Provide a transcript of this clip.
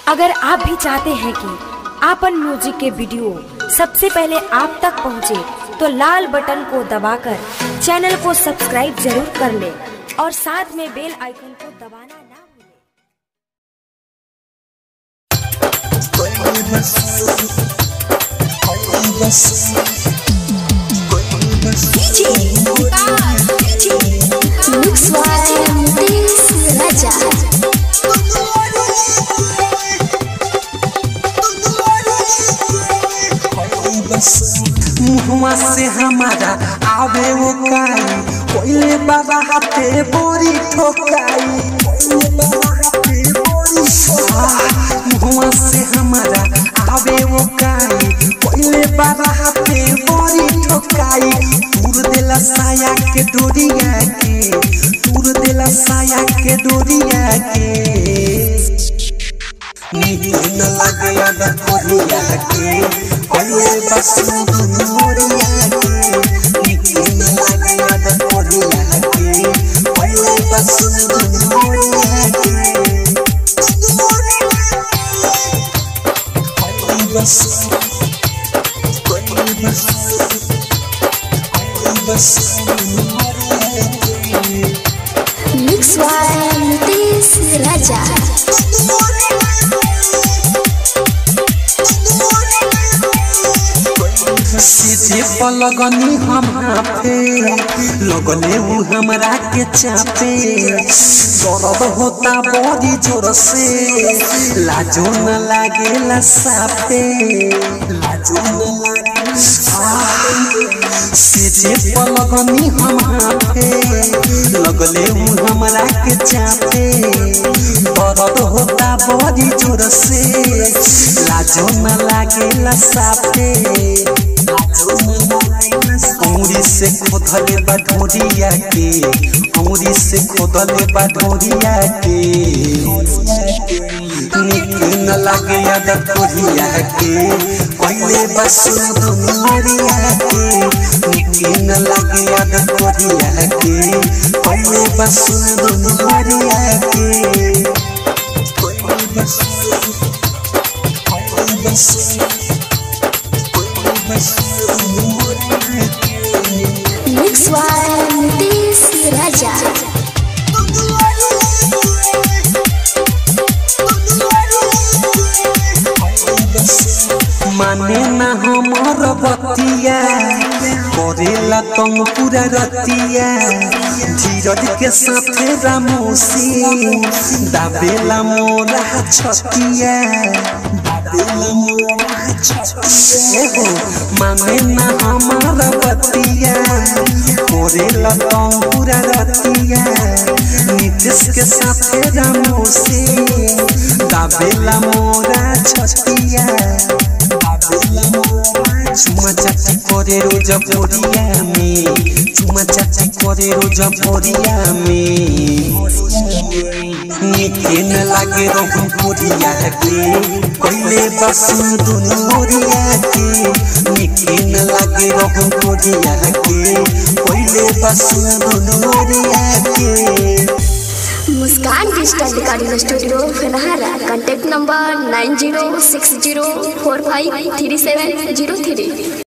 अगर आप भी चाहते हैं कि आपन म्यूजिक के वीडियो सबसे पहले आप तक पहुंचे, तो लाल बटन को दबाकर चैनल को सब्सक्राइब जरूर कर ले और साथ में बेल आइकन को दबाना ना भूलें। Mix by Mutis Raja. मुहवा से हमारा आवे वो काई कोइले बाबा हाथे बोरी ठोकाई कोइले बाबा हाथे बोरी ठोकाई मुहवा से हमारा आवे वो काई कोइले बाबा हाथे बोरी ठोकाई दूर देला साया के डोरिया के दूर देला साया के डोरिया के नींद लगे याद कोरिया के कोइले बस मोरिया के नींद लगे याद कोरिया के कोइले बस मोरिया के कोइले बस कोइले बस कोइले बस मोरिया के Mix by Mutis Raja. सीधे पलगनी हम हाथे लगने उ हमरा के चापे दर्द होता बड़ी जोर से लाजो न लागेला सापे लाजो न लागे सीधे पलगनी हम हाथे लगले उ हमरा के चापे दर्द होता बड़ी जोर से लाजो न लागेला सापे अमरी से खोदले बा ढोरिया के अमरी से खोदले बा ढोरिया के निक न लागे याद तोरिया के पहले बस दुनिया के निक न लागे याद तोरिया के पहले बस दुनिया के पहले बस पहले बस Mix by Mutis Raja. माने ना हमर बतिया करेला तुम पूरा रतिया धीरज के साथे रामोसी दाबेला मोरा छतिया दाबेला मोरा छतिया एगो माने ना हमर बतिया करेला तुम पूरा रतिया नीतीश के साथे रामोसी दाबेला मोरा छतिया चुमा चाची करे रोज भोरिया में चुमा चाची करे रोज भोरिया में नीके न लागे रहू भोरिया के पहले बस दुनिया के नीके न लागे रहू भोरिया के पहले बस दुनिया के Muskan digital recording studio Fenhara contact number nine zero six zero four five three seven zero three